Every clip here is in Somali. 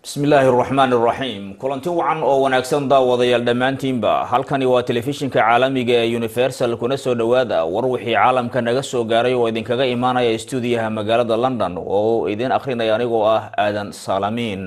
bismillaahi raxmaan raxiim kulanti wacan oo wanaagsan daawadayaal dhammaantiinba halkani waa telefishinka caalamiga ee universal kuna soo dhowaada war wixii caalamka naga soo gaaray oo idinkaga imaanaya stuudiyaha magaalada london oo idin akhrinaya anigoo ah aadan saalamiin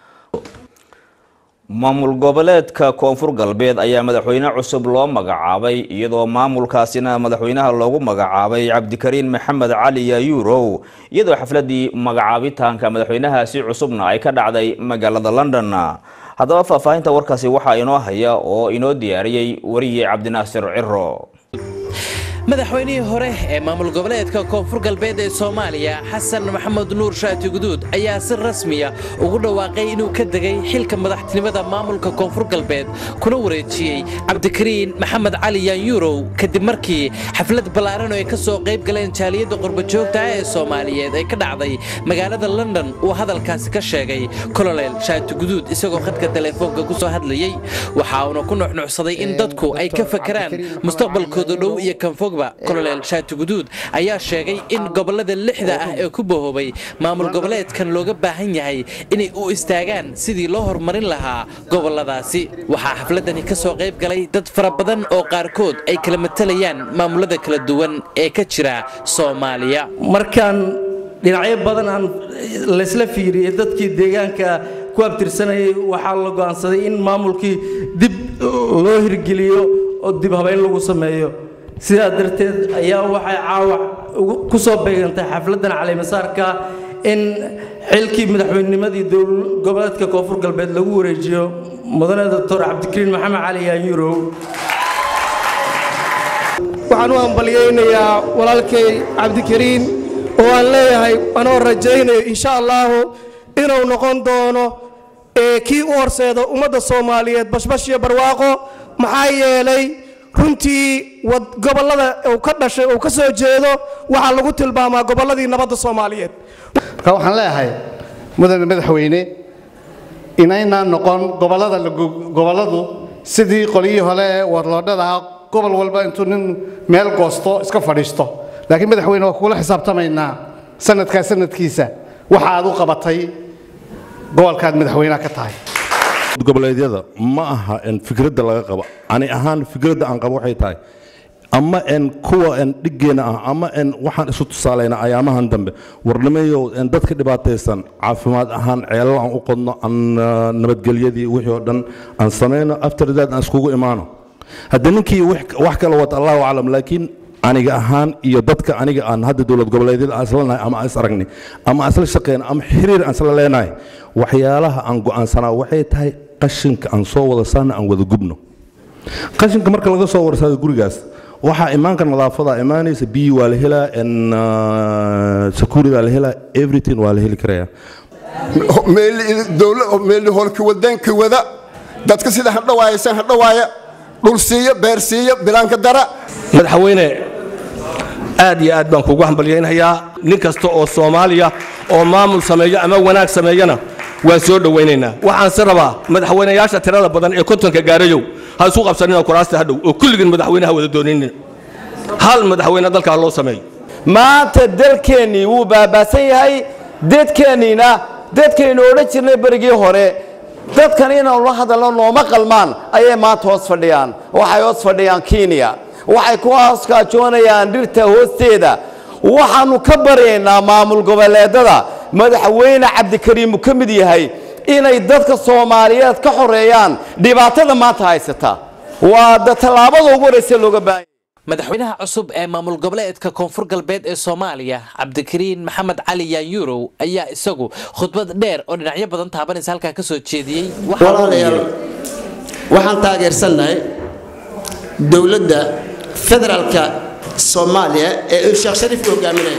maamul goboleedka koonfur galbeed ayaa madaxweyne cusub loo magacaabay iyadoo maamulkaasina madaxweynaha loogu magacaabay cabdikariin maxamed cali yaayuurow iyadoo xafladii magacaabitaanka madaxweynahaasi cusubna ay ka dhacday magaalada london haddaba faahfaahinta warkaasi waxaa inoo haya oo inoo diyaariyey wariye cabdinaasir ciro madaxweynihii hore ee maamul goboleedka koonfur galbeed ee soomaaliya xasan maxamed nuur shaati guduud ayaa si rasmiya ugu dhawaaqay inuu ka degay xilka madaxtinimada maamulka koonfur galbeed kuna wareejiyey cabdikariin maxamed cali yaanyuurow kadib markii xaflad ballaaran oo ay ka soo qayb galeen jaaliyadda qurbajoogta ah ee soomaaliyeed ay ka dhacday magaalada london uu hadalkaasi ka sheegay kolonel shaati guduud isagoo khadka teleefoonka ku soo hadlayey waxa uuna ku nuxnuxsaday in dadku ay ka fakaraan mustaqbalkooda dhow iyo kanfog kolonel shaati guduud ayaa sheegay in gobolada lixda ah ee ku bahoobay maamul goboleedkan looga baahan yahay inay u istaagaan sidii loo horumarin lahaa goboladaasi waxaa xafladani ka soo qayb galay dad fara badan oo qaarkood ay kala matalayaan maamulada kala duwan ee ka jira soomaaliya markaan dhinacyo badan aan laysla fiiriyey dadkii deegaanka ku abtirsanayay waxaa la go'aansaday in maamulkii dib loo hirgeliyo oo dib habayn lagu sameeyo sidaa darteed ayaa waxay caawa ku soo beegantay xafladdan calimasaarka in xilkii madaxweynimadii goboleedka koonfur galbeed lagu wareejiyo mudane doctor cabdikariin maxamed cali yaanyurow waxaan u ambalyaynayaa walaalkay cabdikariin oo aan leeyahay anoo rajaynayo insha allaahu inuu noqon doono kii u horseeda ummadda soomaaliyeed bashbash iyo barwaaqo maxaa yeelay runtii gobollada uu ka dhashay uu ka soo jeedo waxaa lagu tilmaamaa gobolladii nabadda soomaaliyeed marka waxaan leeyahay mudane madaxweyne inaynaan noqon gobolladu sidii qolyihii hore ee warloodhada ahaa gobol walba intuu nin meel goosto iska fadhiisto laakiin madaxweyne waa kugula xisaabtamaynaa sanadkaa sanadkiisa waxa aad u qabatay gobolkaad madaxweynaha ka tahay goboleedyada ma aha fikradda laga qabo ani ahaan fikradda aan qabo waxay tahay ama n kuwa n dhiggeena ah ama n waxaan isu tusaalayna ayaamahan dambe warnimayo dadka dhibaataysan caafimaad ahaan ceelal aan u qodno aan nabadgelyadii wixii oo dhan aan samayno after that aan iskugu imaano hadda ninkii wax kale wata allahu aclam laakiin aniga ahaan iyo dadka aniga aan hadda dowlad goboleedyada aan isla nahay ama aan is aragnay ama aan isla shaqeyna ama xiriir aan isla leenahay waxyaalaha aan go'aansanaa waxay tahay qashinka aan soo wada saarna aan wada gubno qashinka marka laga soo warsaado gurigaas waxaa imaanka nadaafada imaanaysa biyi waa la helaa security waa la helaa everything waa la heli karaya meeli holki wadanka wada dadka sida hadhawaaysan hadhawaaya dhul siiya beer siiya bilaanka dara madaxweyne aad iyo aad baan kugu hambalyaynayaa nin kasta oo soomaaliya oo maamul sameeyo ama wanaag sameeyana waan soo dhowaynaynaa waxaanse rabaa madaxweynayaasha tirada badan ee kontonka gaarayow ha isu qabsanina kuraasta hadhow oo kulligin madaxweynaha wada dooninin hal madaxweyne dalkaa loo sameeyo maanta dalkeennii wuu baabaasan yahay dadkeenniina dadkaynu odhan jirnay berigii hore dadkan inaanu la hadalno nooma qalmaan ayay maanta hoos fadhiyaan waxay hoos fadhiyaan kenya waxay ku hooskaajoonayaan dhirta hoosteeda waxaannu ka baryaynaa maamul goboleedada madaxweyne cabdikariimu ka mid yahay inay dadka soomaaliyeed ka xoreeyaan dhibaatada maanta haysata waa da tallaabada ugu horeysa looga baahanya madaxweynaha cusub ee maamul goboleedka koonfur galbeed ee soomaaliya cabdikariin maxamed cali yaanyuurow ayaa isagu khudbad dheer oo dhinacyo badan taabanaysa halkaa ka soo jeediyey walaalayaal waxaan taageersannahay dowladda federaalka soomaaliya ee uu sheekh shariif hogaaminaya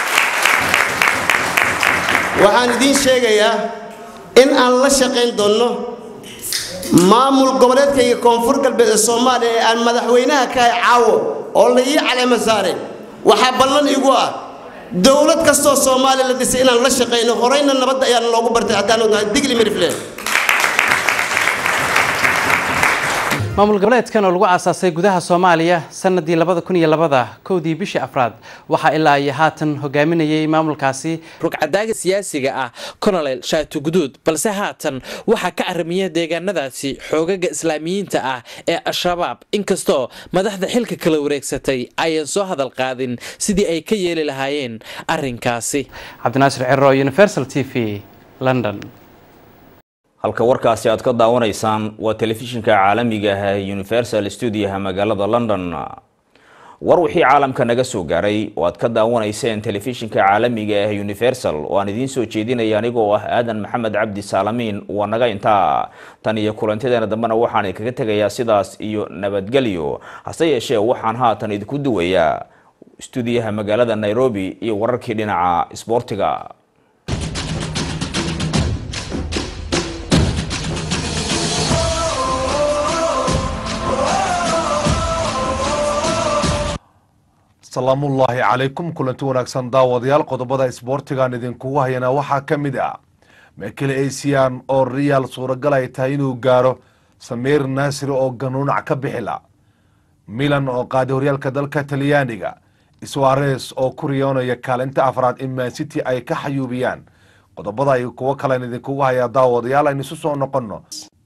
waxaan idiin sheegayaa in aan la shaqayn doonno maamul goboleedkayga koonfur galbeed ee soomaaliya ee aan madaxweynaha ka hay caawo oo la ii caleema saaray waxaa ballan igu ah dowlad kastoo soomaaliya la dhisay inaan la shaqayno horeyna nabadda ayaana loogu bartay haddaanu nahay digli mirifle maamul goboleedkan oo lagu aasaasay gudaha soomaaliya sanadii labada kun iyo labada kowdii bishii afraad waxaa ilaa iyo haatan hogaaminayay maamulkaasi rugcadaaga siyaasiga ah colonel shaatu guduud balse haatan waxaa ka aramiya deegaanadaasi xoogaga islaamiyiinta ah ee al-shabaab inkastoo madaxda xilka kala wareegsatay ayan soo hadal qaadin sidii ay ka yeeli lahaayeen arinkaasi cabdinaasir ciro universal t v london halka warkaasi aad ka daawanaysaan waa telefishinka caalamiga ah ee universal stuudiyaha magaalada london war wixii caalamka naga soo gaaray oo aad ka daawanayseen telefishinka caalamiga ah universal oo aan idiin soo jeedinaya anigoo ah aadan maxamed cabdi saalamiin waa naga intaa tan iyo kulantadeena dambena waxaan kaga tegayaa sidaas iyo nabadgelyo hase yeeshee waxaan haatan idinku duwayaa stuudiyaha magaalada nairobi iyo wararkii dhinaca isboortiga salaamullaahi calaykum kulanti wanaagsan daawadayaal qodobada isboortigan idinkugu hayana waxaa ka mid ah mekele asian oo real suuragal ay tahay inuu gaaro samiir naasiri oo ganuunac ka bixila milan oo qaaday horyaalka dalka talyaaniga swares oo ku riyoonaya kaalinta afraad in mancity ay ka xayuubiyaan qodobada ay kuwo kalen idinkugu hayaa daawadayaal aynu isu soo noqonno